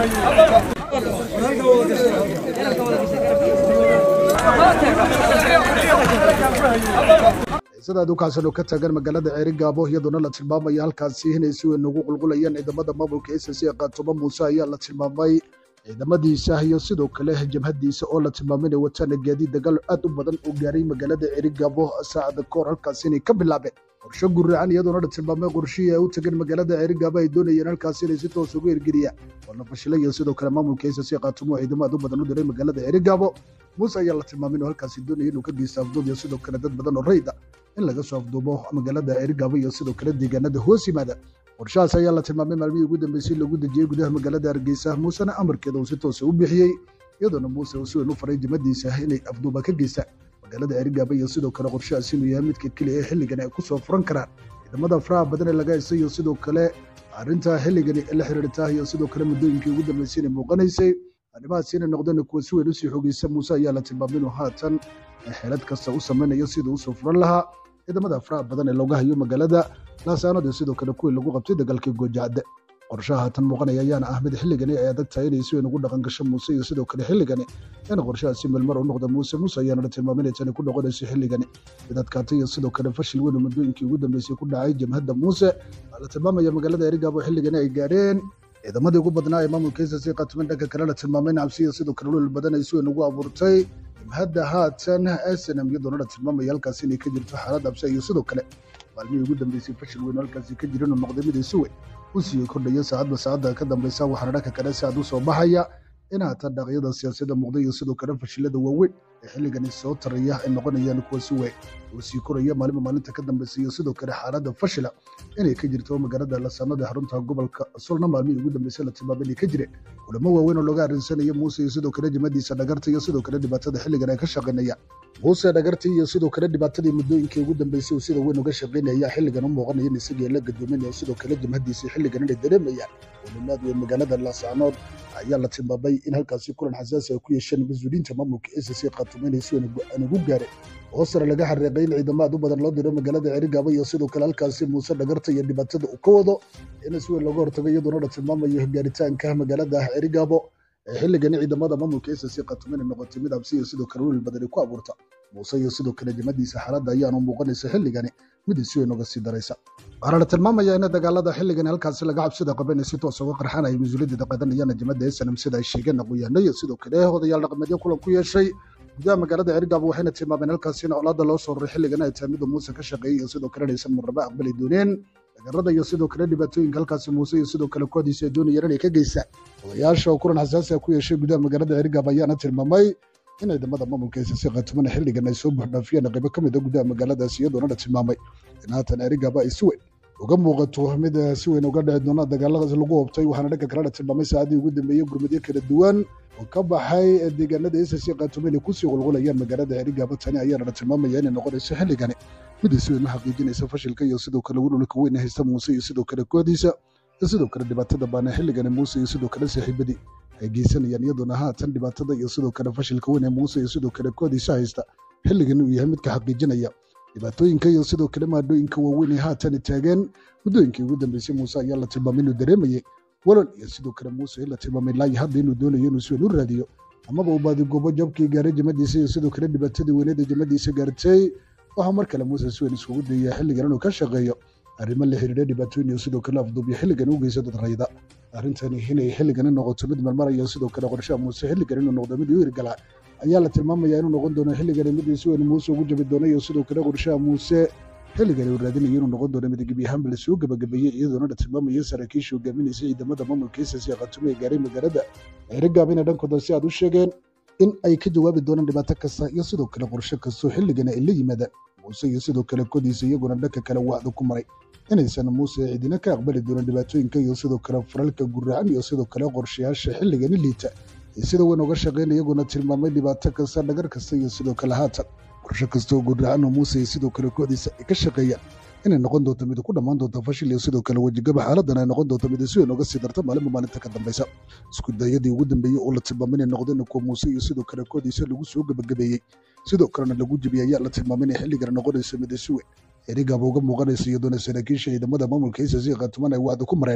sidaad u kaasano ka taagan magaalada ceerigaabo iyadoona la tilmaamaya halkaasi inay si weyn ugu qulqulayaan ciidamada maamulka s c qaatumo muuse ayaa la tilmaamay ciidamadiisa iyo sidoo kale jabhadiisa oo la tilmaamay inay wataan gaadiid dagaal aad u badan oo gaaray magaalada ceerigaabo saacada kahor halkaasi inay ka bilaabeen qorshe guracan iyadoona la tilmaamay qorshihii ay u tageen magaalada ceerigaabo ay doonayeen halkaasi inay si toos ugu hirgeliyaan waana fashilay iyo sidoo kale maamulka s c qaatumo ciidamo aad u badan u diray magaalada ceerigaabo muuse ayaa la tilmaamay inuu halkaasi doonaya inuu ka geysta afduub iyo sidoo kale dad badan oo rayda in laga soo afduubo magaalada ceerigaabo iyo sidoo kale deegaanada hoos yimaada qorshahaas ayaa la tilmaamay maalmihii ugu dambeysay lagu dejiyey gudaha magaalada hargeysa muusena amarkeeda uu si toosa u bixiyey iyadoona muuse uu si weyn u faray jimadiisa inay afduuba ka geystaan magaalada ceerigaabo iyo sidoo kale qorshahaas inuu yahay midka keliya ee xilligan ay ku soo furan karaan ciidamada faraha badan ee laga haystay iyo sidoo kale arrinta xilligani la xiriirta iyo sidoo kale muddooyinkii ugu dambeysay inay muuqanaysay arrimahaas inay noqdeen kuwa si weyn usii xogeysa muuse ayaa la tilmaamay inuu haatan xeelad kasta u samaynayo siduu usoo furan lahaa ciidamada faraha badan ee looga hayo magaalada laasaanood iyo sidoo kale kuwii lagu qabtay dagaalkii goojacadde qorshaha haatan muuqanaya ayaana ah mid xilligani ay adag tahay inay si weyn ugu dhaqan gasho muuse iyo sidoo kale xilligani in qorshahaasi meelmar u noqda muuse muuse ayaana la tilmaamay inay tani ku noqonayso xilligani mid adkaatay iyo sidoo kale fashil weyn oo muddooyinkii ugu dambeysay ku dhacay jabhadda muuse waa la tilmaamaya magaalada erigaabo xilligani ay gaadheen ciidamadii ugu badnaa ee maamulka s c qatumen dhanka kale la tilmaamay in cabsi iyo sidoo kale lul badan ay si weyn ugu abuurtay jabhadda haatan snm iyadoona la tilmaamaya halkaasi inay ka jirto xaalad abse iyo sidoo kale maalmihii ugu dambeysay fashil weyn oo halkaasi ka jirin oo noqday mid ay si weyn u sii kordhayo saacadba saacadda ka dambeysa waxaana dhanka kale si aad u soo baxaya in haatan dhaqyada siyaasadda muuqda iyo sidoo kale fashilada waaweyn ee xilligani soo taraya ay noqonayaan kuwa si weyn oo sii koraya maalinba maalinta ka dambeysa iyo sidoo kale xaaladda fashila inay ka jirto magaalada lasaanada xarunta gobolka solna maalmihii ugu dambeysay la tilmaamay inay ka jireen kulamo waaweyn oo looga arrinsanayo muuse iyo sidoo kale jimadiisa dhagarta iyo sidoo kale dhibaatada xilligan ay ka shaqaynayaan muuse dhagartii iyo sidoo kale dhibaatadii muddooyinkii ugu dambeysay uu sida weyn uga shaqaynaya xilligan u muuqanaya in isagii la gadoominaya sidoo kale jimhadiisa xilligan inay dareemayaan walimaad weyn magaalada laasaanood ayaa la tilmaamay in halkaasi kulan xasaasi ay ku yeesheen mas-uuliyiinta maamulka s c qaatumo inay si weyn aan ugu gaareen oo sare laga xariiqay in ciidamo aad u badan loo diro magaalada ceerigaabo iyo sidoo kale halkaasi muuse dhagarta iyo dhibaatada uu ka wado in si weyn looga hortago iyadoona la tilmaamayo gaaritaanka magaalada ceerigaabo ee xilligani ciidamada maamulka s c qaatumo inay noqotay mid absi iyo sidoo kale welil badani ku abuurta muuse iyo sidoo kale jimadiisa xaaladda ayaanu muuqanaysa xilligani mid si weyn uga sii daraysa waxaana la tilmaamaya in dagaalada xilligani halkaasi laga cabsida qaba inay si toos uga qarxaan ay mas-uuliyadda qaadanayaan jimada snm sida ay sheegeen aqoyaano iyo sidoo kale odayaal dhaqameedyo kulan ku yeeshay gudaha magaalada ceerigaabo waxayna tilmaameen halkaasi in colaadda loo soo raray xilligan ay tahay miduu muuse ka shaqeeyey iyo sidoo kale inaysan marnaba aqbali dooneen dagarada iyo sidoo kale dhibaatooyinka halkaasi muuse iyo sidoo kale kooxdiisa ay doonayeen inay ka geystaan odayaasha oo kulan xasaasi ah ku yeeshay gudaha magaalada ceerigaabo ayaana tilmaamay in ciidamada maamulka s c qatumana xilligan ay soo buuxdhaafiyeen qaybo ka mid a gudaha magaaladaasi iyadoona la tilmaamay in haatan ceerigaabo ay si weyn uga muuqato mid si weyn uga dhici doona dagaaladaas lagu hobtay waxaana dhanka kale la tilmaamay saacadii ugu dambeeyey gurmadyo kala duwan oo ka baxay deegaanada s c qaatumo inay kusii qulqulayaan magaalada ceerigaabo tani ayaana la tilmaamaya inay noqonayso xilligani mid si weyn u xaqiijinaysa fashilka iyo sidoo kale welwalka weyn haysta muuse iyo sidoo kale kooxdiisa iyo sidoo kale dhibaatada baana xilligani muuse iyo sidoo kale saaxiibadii ay geysanayaan iyadoona haatan dhibaatada iyo sidoo kale fashilka weyn ee muuse iyo sidoo kale kooxdiisa haysta xilligan uu yahay midka xaqiijinaya dhibaatooyinka iyo sidoo kale maadhooyinka waaweyn ee haatan taageen muddooyinkii ugu dambeysay muuse ayaa la tilmaamay inuu dareemayay walal iyo sidoo kale muuse la tilmaamay laayi hadda inuu doonayo inuu si weyn u raadiyo amaba uu baadigoobo jabkii gaaray jimadiisa iyo sidoo kale dhibaatadii weyneed ee jimadiisa gaartay waxaa mar kale muuse si weyn iskugu dayaya xilligan inuu ka shaqeeyo arrimo la xiriira dhibaatooyin iyo sidoo kale afduubyo xilligan u geysa dad rayda arrintani inay xilligani noqoto mid marmaraya sidoo kale qorshaha muuse xilligan inuu noqdo mid u hirgalaa ayaa la tilmaamaya inuu noqon doono xilligani mid si weyn muuse ugu jabi doono iyo sidoo kale qorshaha muuse xilligani uu raadinayo inuu noqon doono mid gebi ahaanba lasoo gabagabeeyey iyadoona la tilmaamayo saraakiisha hogaaminaysa ciidamada maamulka s c qatumo ee gaaray magaalada ceerigaabina dhankooda si aad u sheegeen in ay ka jawaabi doonaan dhibaato kasta iyo sidoo kale qorshe kastoo xilligani ay la yimaadaan muuse iyo sidoo kale kodiisa iyaguna dhanka kale wacdu ku maray inaysan muuse cidina ka aqbali doonin dhibaatooyinka iyo sidoo kale faralka guracan iyo sidoo kale qorshayaasha xilligani liita ee sida weyn uga shaqeynaya iyaguna tilmaamay dhibaato kasta dhagar kasta iyo sidoo kale haatan qorshe kasta oo guracan oo muuse iyo sidoo kale kooxdiisa ay ka shaqeeyaan inay noqon doonto mid ku dhammaan doonta fashil iyo sidoo kale wejigaba xaaladan ay noqon doonto mid si weyn uga sii darta maalinba maalinta ka dambeysa isku dayadii ugu dambeeyey oo la tilmaamay inay noqdeen kuwa muuse iyo sidoo kale kooxdiisa lagu soo gabagabeeyey sidoo kalena lagu jebiyey ayaa la tilmaamay inay xilligan noqonayso mid si weyn erigaaba uga muuqanaysa iyadoona saraakiisha ciidamada maamulka s c qaatuman ay wacdi ku mareen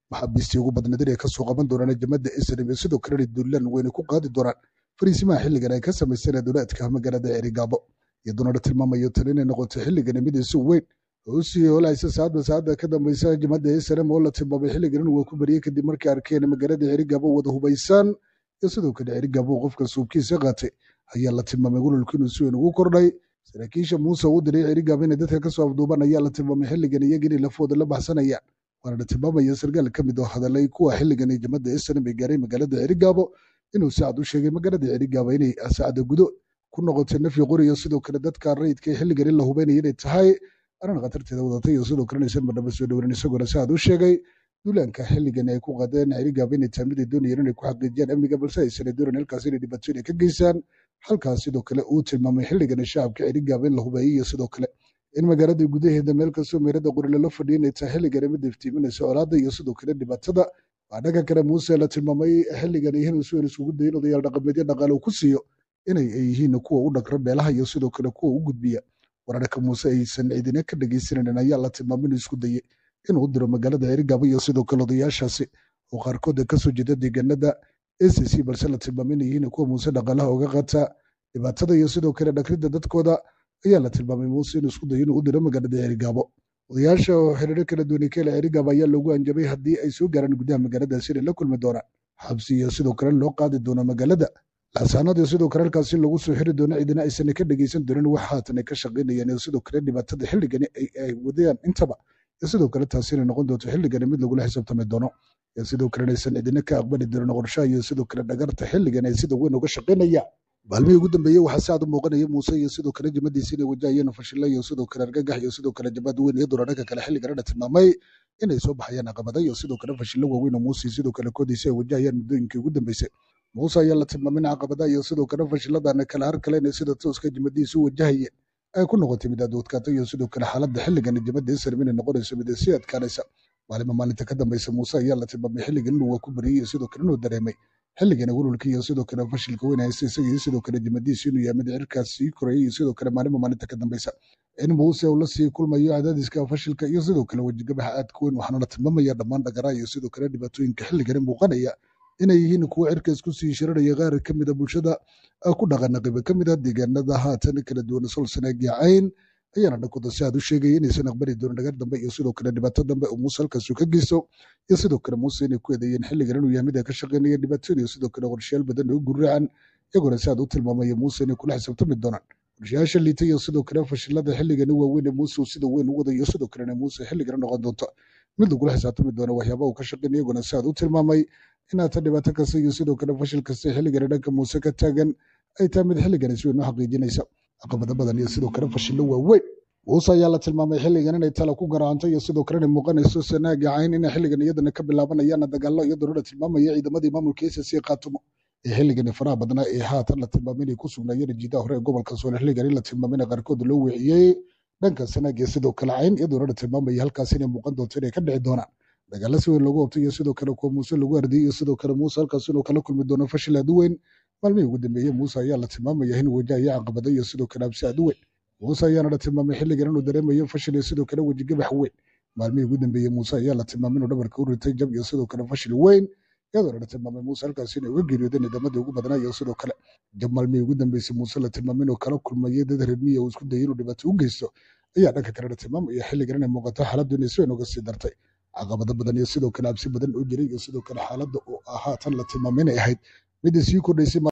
maxaabiistii ugu badnayd inay kasoo qaban doonaan jamada snm iyo sidoo kalena duulaan weyne ku qaadi doonaan fariisimaha xilligan ay ka samaysteen duleedka magaalada ceerigaabo iyadoona la tilmaamayo tan inay noqoto xilligan mid isu weyn oo usii holaysa saacadba saacadda ka dambeysa jamada snm oo la tilmaamay xilligan inuu ku bariyey kadib markii arkeen magaalada ceerigaabo wada hubaysaan iyo sidoo kale ceerigaabo qofka suubkiisa qaatay ayaa la tilmaamay gololku inuu si weyn ugu kordhay saraakiisha muuse uu diray ceerigaabo inay dadka kasoo afduuban ayaa la tilmaamay xilligan iyaga inay lafooda la baxsanayaan waana la tilmaamaya sargaal ka mid oo hadalay kuwa xilligan ee jamada snm ay gaaray magaalada ceerigaabo inuu saacad u sheegay magaalada ceerigaabo inay saacada gudo ku noqotay nafyi qoriyo sidoo kale dadka rayidka xilligan in la hubaynaya inay tahay arrin khatarteeda wadatay iyo sidoo kale inaysan madhaba soo dhowrin isagoona saacad u sheegay duulaanka xilligan ay ku qaadeen ceerigaabo inay tahay mid ay doonayeen inay ku xaqiijiyaan amniga balse aysan doonan halkaas inay dhibaato inay ka geysaan halkaas sidoo kale uu tilmaamay xilligan shacabka ceerigaabo in la hubeeyey iyo sidoo kale in magaalada gudaheeda meel kastoo meerada qori lala fadhiya inay tahay xilligan mid iftiiminaysa colaada iyo sidoo kale dhibaatada waa dhanka kale muuse la tilmaamay xilligan yihiin si weyn isugu dayin odayaal dhaqameedyo dhaqaale uu ku siiyo inay yihiin kuwa u dhagra beelaha iyo sidoo kale kuwa u gudbiya wararka muuse aysan cidina ka dhegaysanaynin ayaa la tilmaamay inuu isku dayey inuu u diro magaalada ceerigaabo iyo sidoo kale odayaashaasi oo qaarkood kasoo jeeda deegaanada a c c balse la tilmaamay inay yihiin kuwa muuse dhaqaalaha uga qaata dhibaatada iyo sidoo kale dhagridda dadkooda ayaa la tilmaamay muuse inuu isku dayo inuu u diro magaalada ceerigaabo odayaasha oo xiriiro kala duwanay ka hela ceerigaabo ayaa loogu anjabay haddii ay soo gaaraan gudaha magaaladaasi inay la kulmi doonaan xabsi iyo sidoo kale loo qaadi doono magaalada laasaanad iyo sidoo kale halkaasi lagu soo xiri doono cidina aysan ka dhegaysan doonin wax haatan ay ka shaqaynayaan iyo sidoo kale dhibaatada xilligani ay wadayaan intaba iyo sidoo kale taasi inay noqon doonto xilligani mid lagula xisaabtami doono iyo sidoo kale inaysan cidina ka aqbali doonin qorshaha iyo sidoo kale dhagarta xilligan ay sida weyn uga shaqaynayaan maalmihii ugu dambeeyey waxaa si aad u muuqanaya muuse iyo sidoo kale jamadiisa inay wajahayeen fashilo iyo sidoo kale argagax iyo sidoo kale jabad weyn iyadoona dhanka kale xilligana la tilmaamay inay soo baxayaan caqabada iyo sidoo kale fashilo waaweyn oo muuse sidoo kale koodiisa ay wajahayaan muddooyinkii ugu dambeysay muuse ayaa la tilmaamay in caqabadaha iyo sidoo kale fashiladana kala har kale inay sida tooska jamadiisa u wajahayeen ay ku noqotay mid aad u adkaatay iyo sidoo kale xaaladda xilligan jamada islam inay noqonayso mid sii adkaanaysa maalima maalinta ka dambeysa muuse ayaa la tilmaamay xilligan inuu waa ku bariyey iyo sidoo kale inuu dareemay xilligana welwalka iyo sidoo kale fashilka weyn haysta isaga iyo sidoo kale jamadiisa inuu yahay mid cirkaas sii korayay iyo sidoo kale maalima maalinta ka dambeysa in muuse uu la sii kulmayo cadaadiska fashilka iyo sidoo kale wejigabaxa aadka weyn waxaana la tilmaamaya dhammaan dhagaraa iyo sidoo kale dhibaatooyinka xilligani muuqanaya inay yihiin kuwa cirka isku sii shiranaya qaar ka mida bulshada ku dhaqana qibo ka mid a deegaanada haatan kala duwan solsanaag iyo cayn ayaana dhankooda si aad u sheegaya inaysan aqbali doonin dhagar dambe iyo sidoo kale dhibaato dambe oo muuse halkaasu ka geysto iyo sidoo kale muuse inay ku eedeeyeen xilligan inuu yahay mid ay ka shaqaynaya dhibaatooyin iyo sidoo kale qorshayaal badan oo gurracan iyagoona si aad u tilmaamaya muuse inay kula xisaabtami doonaan qorshayaasha liita iyo sidoo kale fashilada xilligani waaweyn ee muuse uu sida weyn u wada iyo sidoo kalena muuse xilligana noqon doonta mid lagula xisaabtami doono waxyaaba uu ka shaqaynaya iyagoona si aad u tilmaamay inaata dhibaato kasta iyo sidoo kale fashil kasta xilligani dhanka muuse ka taagan ay tahay mid xilligani si weyn u xaqiijinaysa caqabado badan iyo sidoo kale fashillo waaweyn muuse ayaa la tilmaamay xilligan inay tala ku garaanto iyo sidoo kale inay muuqanayso sanaaga cayn inay xilligan iyadana ka bilaabanayaan dagaallo iyadoona la tilmaamaya ciidamadii maamulka SSC qaatumo ee xilligani faraha badnaa ee haatan la tilmaamay inay ku sugnaayeen jiidaha hore ee gobolka soole xilligan in la tilmaamay in qaarkood loo weeciyey dhanka sanaaga sidoo kale cayn iyadoona la tilmaamaya halkaas inay muuqan doonto inay ka dhici doonaan dagaalo si weyn loogu qabtay iyo sidoo kale kuwa muuse lagu ardiyey iyo sidoo kale muuse halkaas inuu kala kulmi doono fashil aad u weyn maalmihii ugu dambeeyey muuse ayaa la tilmaamaya inuu wajahaya caqabado iyo sidoo kale absi aad u weyn muuse ayaana la tilmaamay xilligan inuu dareemayo fashil iyo sidoo kale wejigabax weyn maalmihii ugu dambeeyey muuse ayaa la tilmaamay inuu dhabarka u ritay jab iyo sidoo kale fashil weyn iyadoona la tilmaamay muuse halkaas inay uga geeriyoodeen ciidamadii ugu badnaa iyo sidoo kale jab maalmihii ugu dambeysay muuse la tilmaamay inuu kala kulmayay dad reermiya uu isku dayay inuu dhibaato u geysto ayaa dhanka kale la tilmaamaya xilligan inay muuqato xaaladdu inay si weyn uga sii dartay caqabado badan iyo sidoo kale absi badan oo jiray iyo sidoo kale xaaladda oo haatan la tilmaamay inay ahayd midda sii kordhaysay